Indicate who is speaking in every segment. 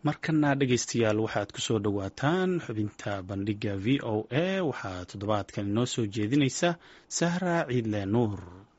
Speaker 1: markana dhegaystayaal waxaad ku soo dhowaataan xubinta bandhiga v o a waxaa toddobaadkan inoo soo jeedinaysa sahra ciidle nuur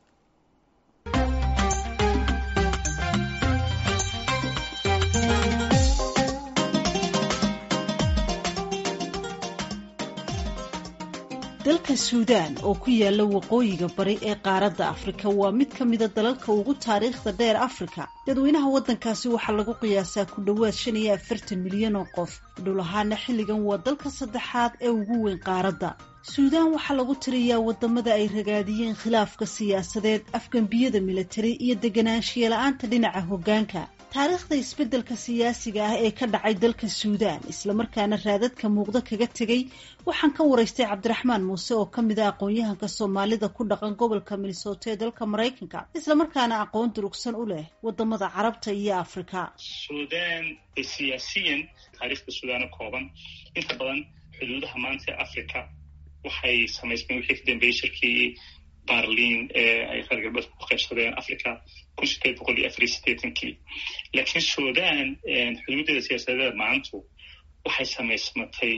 Speaker 2: dalka suudaan oo ku yaala waqooyiga bari ee qaaradda afrika waa mid ka mida dalalka ugu taariikhda dheer afrika dadweynaha waddankaasi waxaa lagu qiyaasaa ku dhowaad shan iyo afartan milyan oo qof dhul ahaana xilligan waa dalka saddexaad ee ugu weyn qaaradda suudaan waxaa lagu tiriyaa wadamada ay ragaadiyeen khilaafka siyaasadeed afgambiyada militari iyo deganaanshiya la-aanta dhinaca hoggaanka taariikhda isbeddelka siyaasiga ah ee ka dhacay dalka suudaan islamarkaana raadadka muuqdo kaga tegay waxaan ka waraystay cabdiraxmaan muuse oo ka mid a aqoon-yahanka soomaalida ku dhaqan gobolka minnesota ee dalka maraykanka islamarkaana aqoon durugsan u leh wadamada carabta iyo afrika
Speaker 3: suudaan siyaasiyan taariikhda suudaano kooban inta badan xuduudaha maanta ee africa waxay samaysmeen wixii ka dambeeyey shirkii barlin ee ay reer galbeedka ku qaybsadeen africa kun sideed boqol iyo afar iyo sideetankii laakiin sudan xuduudeeda siyaasadeeda maantu waxay samaysmatay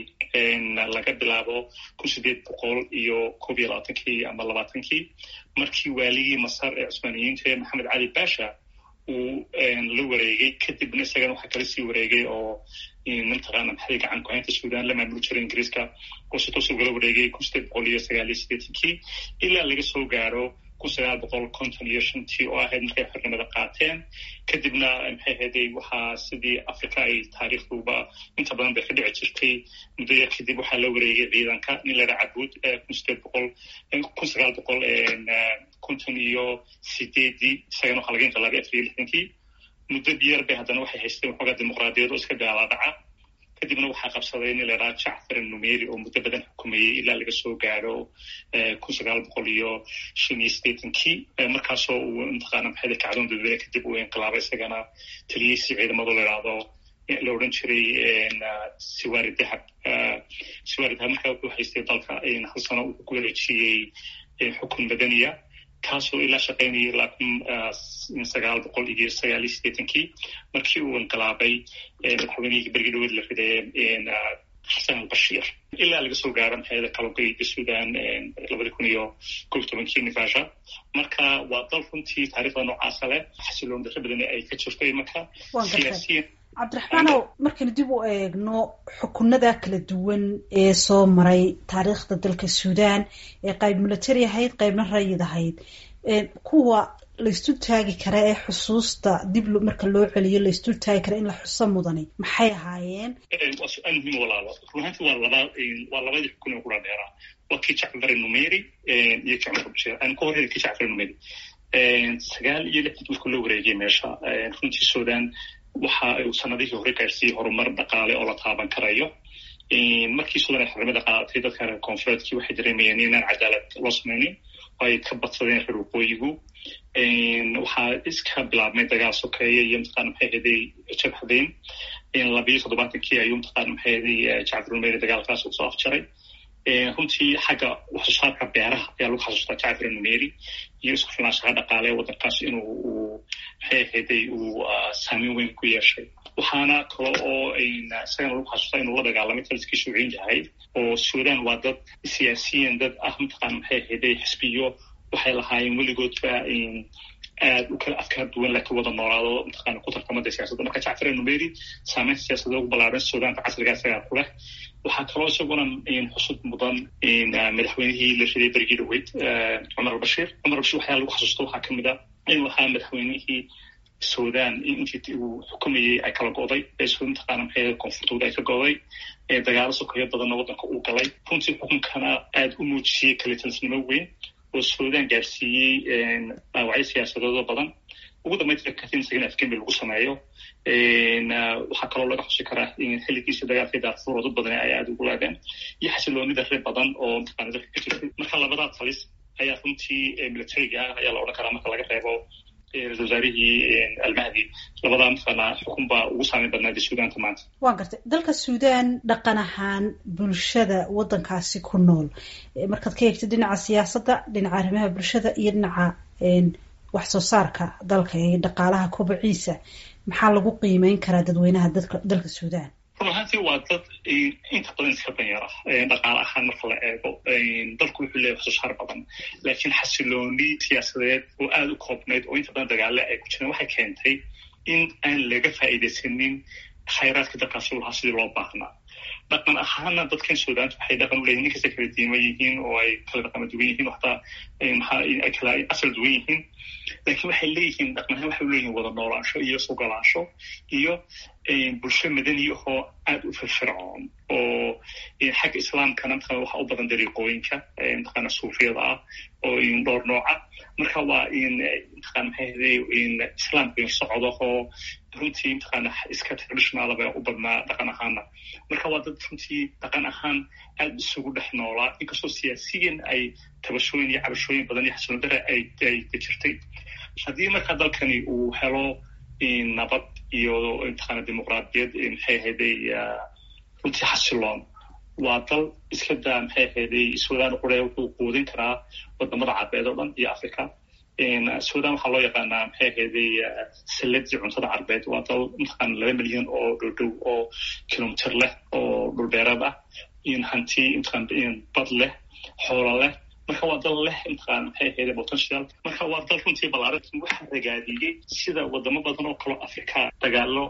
Speaker 3: laga bilaabo kun sideed boqol iyo koob iyo labaatankii ama labaatankii markii waaligii masar ee cusmaaniyiinta ee maxamed cali basha uu la wareegay kadibna isagana waxaa kala sii wareegay oo mataqaana maxay gacan ku-haynta sudan la maamuli jiray ingiriiska oo si toos ugala wareegay kun sideed boqol iyo sagaal iyo sideetankii ilaa laga soo gaaro kun sagaal boqol konton iyo shantii oo ahayd markay xornimada qaateen kadibna maxay ahayday waxaa sidii africa ay taariikhduba inta badan bay ka dhici jirtay muddaya kadib waxaa la wareegay ciidanka nin la dhaha cabuud kun sideed boqol kun sagaal boqol konton iyo sideedii isagana waxaa laga inqilaabay afar iyo lixdankii muddo biyar bay haddana waxay haysteen waxoogaa dimuqraadiyad oo iska gaalaadhaca kadibna waxaa qabsaday nin la dhaha jacfar numeri oo muddo badan xukumayey ilaa laga soo gaaro kun sagaal boqol iyo shan iyo sideetankii markaasoo uu mataqaana maxay kacdoon dadweyne kadib uu inqilaabay isagana taliyeysi ciidamadu la idhaahdo la odhan jiray siwari dahab siwari dahab markaa wuxuu haystay dalka hal sano uu ku wareejiyey xukun madaniya kaasoo ilaa shaqaynayay ilaa kun sagaal boqol iyo sagaal iyo sideetankii markii uu inqilaabay madaxweynihii bergi dhaweed la riday xasan albashiir ilaa laga soo gaaro maxayada kalogeyda sudan labadi kun iyo kob tobankii nifasha marka waa dal runtii taariikhda noocaasa leh xasiloon darro badan ay ka jirto marka siyaasiyan
Speaker 2: cabdiraxmaanow markaynu dib u eegno xukunada kala duwan ee soo maray taariikhda dalka suudaan ee qayb military ahayd qaybna rayid ahayd kuwa laysdul taagi kara ee xusuusta dib marka loo celiyo laysdul taagi kara in la xuso mudani maxay ahaayeen
Speaker 3: waa su-aal muhiim walaalo runaanti waa laba waa labadii xukun ee kula dheeraa waa kii jacfar numeri iyo jacfar bashir aan ka horreyn kii jacfar numeri sagaal iyo lixdii markuu la wareegay meesha runtii sudan waxa uu sanadihii hore gaarsiiyey horumar dhaqaale oo la taaban karayo markii sudan ay xornimada qaadatay dadka reer koonfureedkii waxay dareemayeen inaan cadaalad loo samaynin oo ay ka badsadeen reer waqooyigu waxaa iska bilaabmay dagaal sokeeye iyo mataqana maxay haday jabhadayn labiyo toddobaatankii ayuu mataqana maxay haday jacfar numeri dagaalkaas uu soo afjaray runtii xagga waxsoosaarka beeraha ayaa lagu xasuustaa jacfar numeri iyo isku filnaanshaha dhaqaale waddankaas inuu uu maxay ahayday uu saameyn weyn ku yeeshay waxaana kale oo isagana lagu xasuustaa inuu la dagaalamay taliskii shuuciin yahay oo sudan waa dad siyaasiyan dad ah mataqana maxay ahayday xisbiyo waxay lahaayeen weligoodba aad u kala afkaar duwan laakiin wada noolaado mataqana ku tartamada siyaasadda marka jacfar numeri saameynta siyaasadda ugu ballaaran sudaanka casriga isagaa ku leh waxaa kaloo isaguna xusud mudan madaxweynihii la riday berigii dhaweyd cumar albashiir cumar albashir waxyaa lagu xasuusta waxaa kamid a inuu ahaa madaxweynihii sudan intii uu xukumayey ay kala go'day mataqaana maxay koonfurtooda ay ka go'day dagaalo sokeeyo badanna waddanka uu galay runtii xukunkana aada u muujiyey kalitalsnimo weyn oo sudan gaarsiiyey dhaawacyo siyaasadeedo badan ugu dambeynta katin isagana afgembi lagu sameeyo waxaa kaloo laga xusi karaa xilligiisii dagaalkii daarfuur oo dad badan ay aada ugu laadeen iyo xasiloonida reer badan oo mataqana dalka ka jirtay marka labadaa talis ayaa runtii militariga ah ayaa la odhan karaa marka laga reebo ra-isul wasaarihii almahdi labadaa mataqaana xukun baa ugu saameyn badnaada suudaanta maanta
Speaker 2: waan gartay dalka suudaan dhaqan ahaan bulshada waddankaasi ku nool markaad ka eegtid dhinaca siyaasadda dhinaca arrimaha bulshada iyo dhinaca wax soo saarka dalka ee dhaqaalaha kobaciisa maxaa lagu qiimeyn karaa dadweynaha dadka dalka suudaan
Speaker 3: run ahaantii waa dad inta badan iska danyar ah dhaqaale ahaan marka la eego dalku wuxuu leeyahay waxsoosaar badan laakiin xasilooni siyaasadeed oo aada u koobnayd oo inta badan dagaale ay ku jireen waxay keentay in aan laga faa'iidaysanin khayraadka dalkaasi u lahaa sidii loo baahnaa dhaqan ahaana dadkan suudaanta waxay dhaqan u leeyihin inkastay kala diima yihiin oo ay kala dhaqama duwan yihiin oo hataa maxaa ay kala asal duwan yihiin laakiin waxay leeyihiin dhaqan ahaan waxay uleeyihin wada noolaansho iyo sugolaasho iyo bulsho madani ahoo aada u firfircoon oo xagga islaamkana mataqana waxa u badan dariiqooyinka mataqana suufiyada ah oo dhowr nooca marka waa in mataqana maxay ahday islaamka socodahoo runtii mataqana iska traditionalaba u badnaa dhaqan ahaana marka waa dad runtii dhaqan ahaan aada isugu dhex noolaa inkastoo siyaasiyan ay tabashooyin iyo cabashooyin badan iyo xasilon dare ay ay jirtay haddii marka dalkani uu helo nabad iyo mataqana dimuqraadiyad maxay ahayday runtii xasiloon waa dal iska daa maxay ahayday suudaan qure wuxuu quudin karaa wadamada carbeed oo dhan iyo africa sudan waxaa loo yaqaanaa maxay ahayday saladii cuntada carbeed waa dal mataqana laba milyan oo dhowdhow oo kilomitr leh oo dhulbeereed ah hanti mataqana bad leh xoolo leh marka waa dal leh mataqana maxay ahayday potential marka waa dal runtii balaaran waxaa ragaadiyey sida wadamo badan oo kaloo africa dagaalo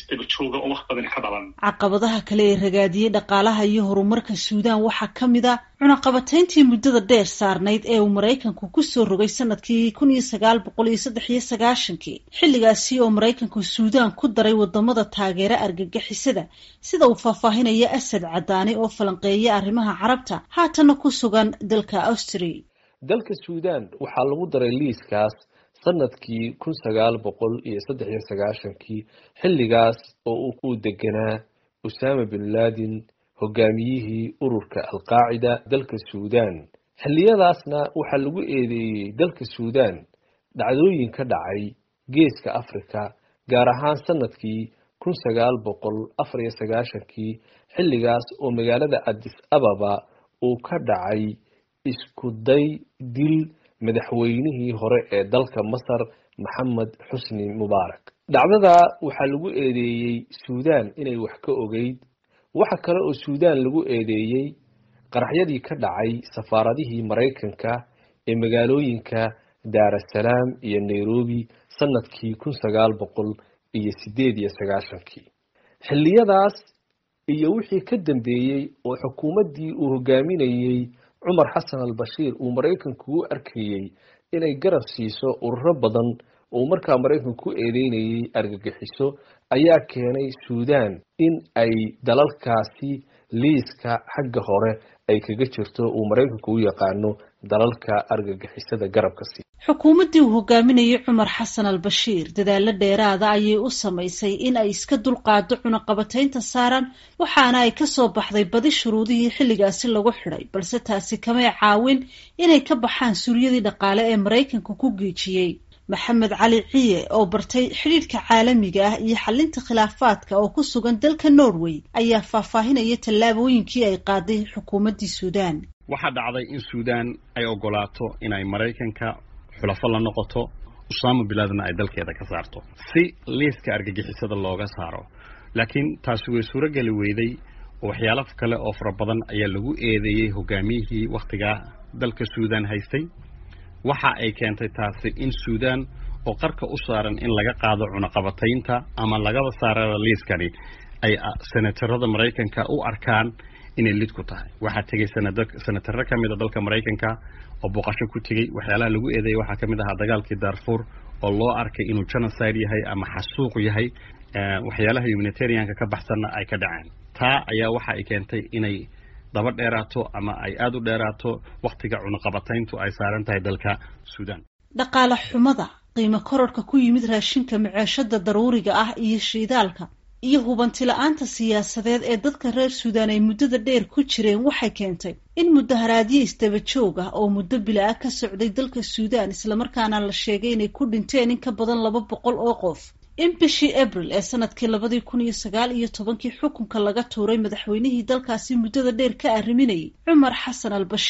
Speaker 2: caqabadaha kale ee ragaadiyey dhaqaalaha iyo horumarka suudaan waxaa ka mid a cunaqabatayntii muddada dheer saarnayd ee uu maraykanku kusoo rogay sanadkii kun iyo sagaal boqol iyo saddex iyo sagaashankii xilligaasi oo maraykanku suudaan ku daray wadamada taageera argagixisada sida uu faahfaahinaya asad cadaani oo falanqeeya arrimaha carabta haatanna ku sugan dalka austria
Speaker 4: dalka suudaan waxaa lagu daray liiskaas sanadkii kun sagaal boqol iyo saddex iyo sagaashankii xilligaas oo uu ku deganaa usaama bin laadin hogaamiyihii ururka alqaacida dalka suudaan xilliyadaasna waxaa lagu eedeeyey dalka suudaan dhacdooyin ka dhacay geeska africa gaar ahaan sanadkii kun sagaal boqol afar iyo sagaashankii xilligaas oo magaalada adis ababa uu ka dhacay isku day dil madaxweynihii hore ee dalka masar maxamed xusni mubaarak dhacdada waxaa lagu eedeeyey suudaan inay wax ka ogeyd waxa kale oo suudaan lagu eedeeyey qaraxyadii ka dhacay safaaradihii maraykanka ee magaalooyinka daarasalaam iyo nairobi sanadkii kun sagaal boqol iyo sideed iyo sagaashankii xilliyadaas iyo wixii ka dambeeyey oo xukuumaddii uu hogaaminayey cumar xasan al bashiir uu maraykanku u arkayey inay garab siiso ururo badan oo markaa maraykanku ku eedeynayay argagixiso ayaa keenay suudaan in ay dalalkaasi liiska xagga hore ay kaga jirto uu maraykanku u yaqaano dalalka argagixisada garabka sii
Speaker 2: xukuumaddii uu hogaaminayay cumar xasan al bashiir dadaalo dheeraada ayay u samaysay in ay iska dulqaado cunaqabataynta saaran waxaana ay kasoo baxday badi shuruudihii xilligaasi lagu xidhay balse taasi kamay caawin inay ka baxaan suuryadii dhaqaale ee maraykanka ku geejiyey maxamed cali ciye oo bartay xidhiidhka caalamiga ah iyo xalinta khilaafaadka oo ku sugan dalka norway ayaa faahfaahinaya tallaabooyinkii ay qaaday xukuumaddii suudaan
Speaker 5: waxaa dhacday in suudaan ay ogolaato inay maraykanka xulafo la noqoto usaama bilaadna ay dalkeeda ka saarto si liiska argagixisada looga saaro laakiin taasi way suurogeli weyday oo waxyaalo kale oo fara badan ayaa lagu eedeeyey hogaamiyihii wakhtigaa dalka suudaan haystay waxa ay keentay taasi in suudaan oo qarka u saaran in laga qaado cunaqabataynta ama lagaba saarada liiskani ay senatarada maraykanka u arkaan inay lid ku tahay waxaa tegay senataro ka mid a dalka maraykanka oo booqasho ku tegey waxyaalaha lagu eedeeyay waxaa ka mid ahaa dagaalkii darfur oo loo arkay inuu genocide yahay ama xasuuq yahay waxyaalaha humanitarianka ka baxsanna ay ka dhaceen taa ayaa waxa ay keentay inay daba dheeraato ama ay aada u dheeraato wakhtiga cunaqabatayntu ay saaran tahay dalka suudaan
Speaker 2: dhaqaale xumada qiimo kororhka ku yimid raashinka maceeshada daruuriga ah iyo shiidaalka iyo hubanti la-aanta siyaasadeed ee dadka reer suudaan ay muddada dheer ku jireen waxay keentay in mudaharaadyo isdaba joog ah oo muddo bila-a ka socday dalka suudaan islamarkaana la sheegay inay ku dhinteen in ka badan laba boqol oo qof in bishii abril ee sanadkii labadii kun iyo sagaal iyo tobankii xukunka laga tuuray madaxweynihii dalkaasi muddada dheer ka arriminayay cumar xasan al bashiir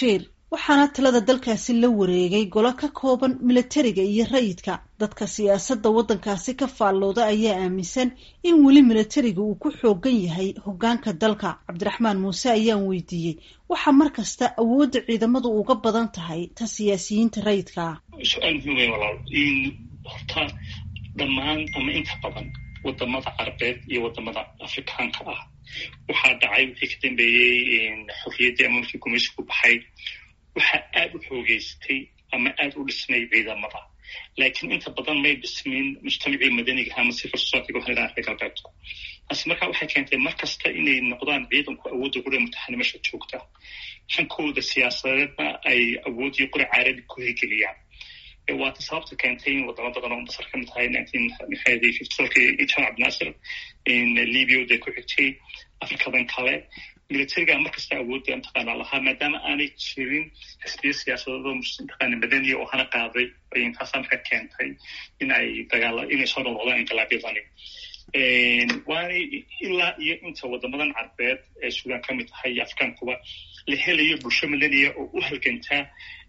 Speaker 2: waxaana talada dalkaasi la wareegay golo ka kooban milatariga iyo rayidka dadka siyaasadda waddankaasi ka faallooda ayaa aaminsan in weli milatariga uu ku xoogan yahay hoggaanka dalka cabdiraxmaan muuse ayaan weydiiyey waxaa mar kasta awoodda ciidamadu uga badan tahay ta siyaasiyiinta rayidka ah
Speaker 3: su-aal muhiim wey walaal in horta dhammaan ama inta badan wadamada carabeed iyo wadamada afrikaanka ah waxaa dhacay wixii ka dambeeyey xorriyaddii ama markii gumaysigu baxay waxaa aada u xoogeystay ama aada u dhismay ciidamada laakiin inta badan may dhismin mujtamacii madaniga ama civil society waxaan idhaha reer galbeedku taasi marka waxay keentay mar kasta inay noqdaan ciidanku awoodda qura mutaxanimasha joogta hankooda siyaasadeedna ay awooddii qura caarabi ku hirgeliyaan waata sababta keentay in wadamo badan oo masar ka mid tahay nineteen jan cabdinaasir libya day ku xigtay afrikadan kale militariga markasta awoodda mataqaana lahaa maadaama aanay jirin xisbiya siyaasadeedoo mataqaana madaniya oo hana qaaday taasaa marka keentay in ay dagaala inay soo noqdaan inqilaabyadani waanay ilaa iyo inta wadamadan carbeed ee suudaan ka mid tahay iyo afrikaankuba la helayo bulsho madaniya oo u halgantaa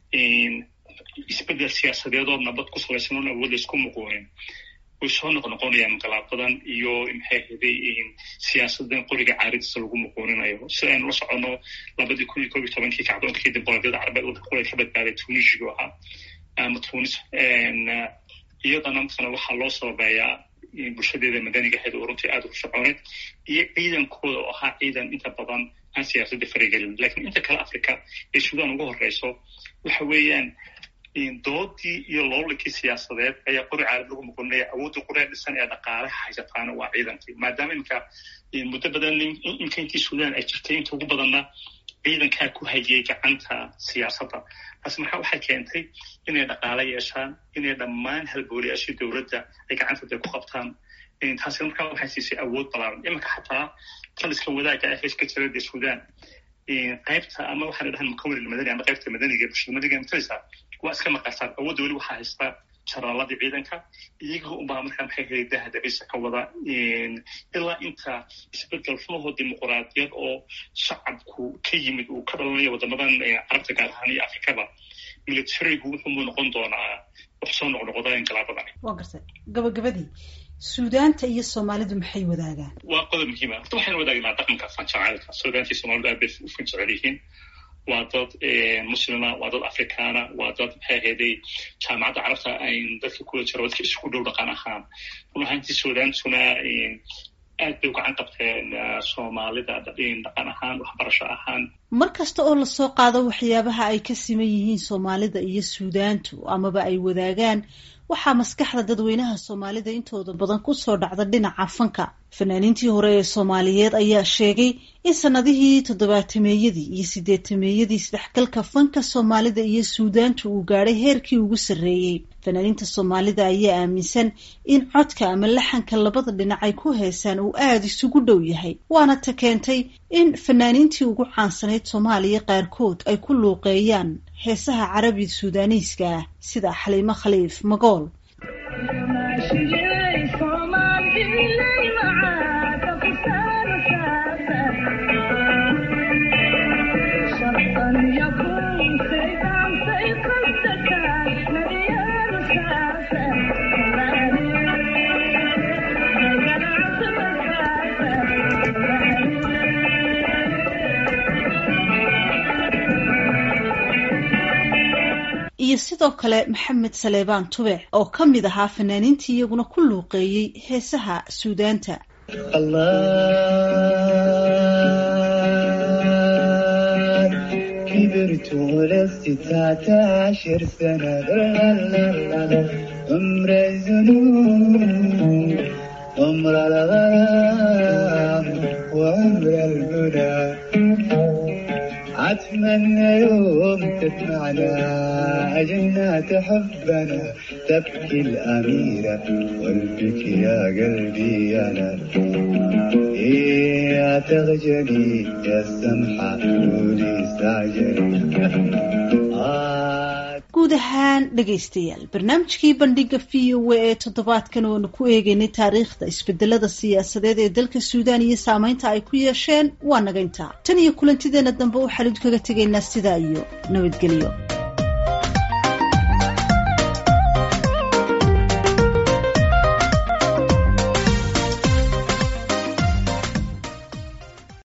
Speaker 3: isbedel siyaasadeed oo nabad ku salaysan oon awood laysku muquunin way soo noqnoqonayaan inqilaabadan iyo maxay haday siyaasadan qoriga caaridiisa lagu muquuninayo si aynu la soconno labadii kun iyo kob iyo tobankii kacdoonkii dimuqraadiyada carabeed waddanka qura ka badbaaday tunisigu ahaa ama tunis iyadana matala waxaa loo sababeeyaa bulshadeeda madaniga ahayd oo runtii aada u soconeed iyo ciidankooda oo ahaa ciidan inta badan aan siyaasadda faragelin lakiin inta kale africa ee suudaan ugu horeyso waxa weeyaan doodii iyo loolankii siyaasadeed ayaa qori caalad lagu muqoninaya awoodda qoree dhisan ee dhaqaalaha haysataana waa ciidankii maadaama iminka muddo badan inka intii suudaan ay jirtay inta ugu badanna ciidankaa ku hayay gacanta siyaasadda taasi marka waxay keentay inay dhaqaalo yeeshaan inay dhammaan halbooliyaashii dowladda ay gacantooda ku qabtaan taasi markaa waxay siisay awood balaaran iminka xataa taliska wadaagga ah heeska jirada suudaan qaybta ama waxaan dhahan mukawir madani ama qaybta madaniga bulshada madaniga matalisa waa iska maqasaan awoodda weli waxaa haysta jaraaladii ciidanka iyaga unbaa markaa maxay helay daha dabisa ka wada ilaa inta isbedel runahoo dimuquraadiyad oo shacabku ka yimid uu ka dhalanayo wadamadan carabta gaar ahaan iyo afrikaba militarigu wuxuumuu noqon doonaa wax soo noqnoqda inqilaabadani
Speaker 2: waa gartay gabagabadii suudaanta iyo soomaalidu maxay wadaagaan
Speaker 3: waa qodob muhiima horta waxaynu wadaagnaa dhaqanka fanjacaalka suudaanta iyo soomalidu aad bay u fanjecel yihiin waa dad muslima waa dad afrikaana waa dad maxay ahayday jaamacadda carabta ayn dadka kula jiro dadka isugu dhow dhaqan ahaan run ahaantii suudaantuna aad bay u gacan qabteen soomaalida dhaqan ahaan waxbarasho ahaan
Speaker 2: mar kasta oo lasoo qaado waxyaabaha ay ka siman yihiin soomaalida iyo suudaantu amaba ay wadaagaan waxaa maskaxda dadweynaha soomaalida intooda badan kusoo dhacda dhinaca fanka fanaaniintii hore ee soomaaliyeed ayaa sheegay in sanadihii toddobaatameeyadii iyo sideetameeyadii isdhexgalka fanka soomaalida iyo suudaantu uu gaadhay heerkii ugu sarreeyey fanaaniinta soomaalida ayaa aaminsan in codka ama laxanka labada dhinac ay ku heesaan uu aada isugu dhow yahay waana ta keentay in fanaaniintii ugu caansanayd soomaaliya qaarkood ay ku luuqeeyaan heesaha carabi suudaaniiska ah sida xaliimo khaliif magool iyo sidoo kale maxamed saleebaan tubec oo ka mid ahaa fanaaniintii iyaguna ku luuqeeyey heesaha suudaanta
Speaker 6: كبرت ولست عشر سنة عمر الذنوب عمر الغرام وعمر المنى أتمنى يوم تسمعنا جنات حبنا تبكي الأميرة والبكي يا قلبي أنا يا تغجلي يا السمحة قولي استعجلي
Speaker 2: guud ahaan dhegaystayaal barnaamijkii bandhiga v o a ee toddobaadkan oonu ku eegeynay taariikhda isbedelada siyaasadeed ee dalka suudaan iyo saameynta ay ku yeesheen waa naga intaa tan iyo kulantideena dambe waxaan idinkaga tegaynaa sidaa iyo nabadgelyo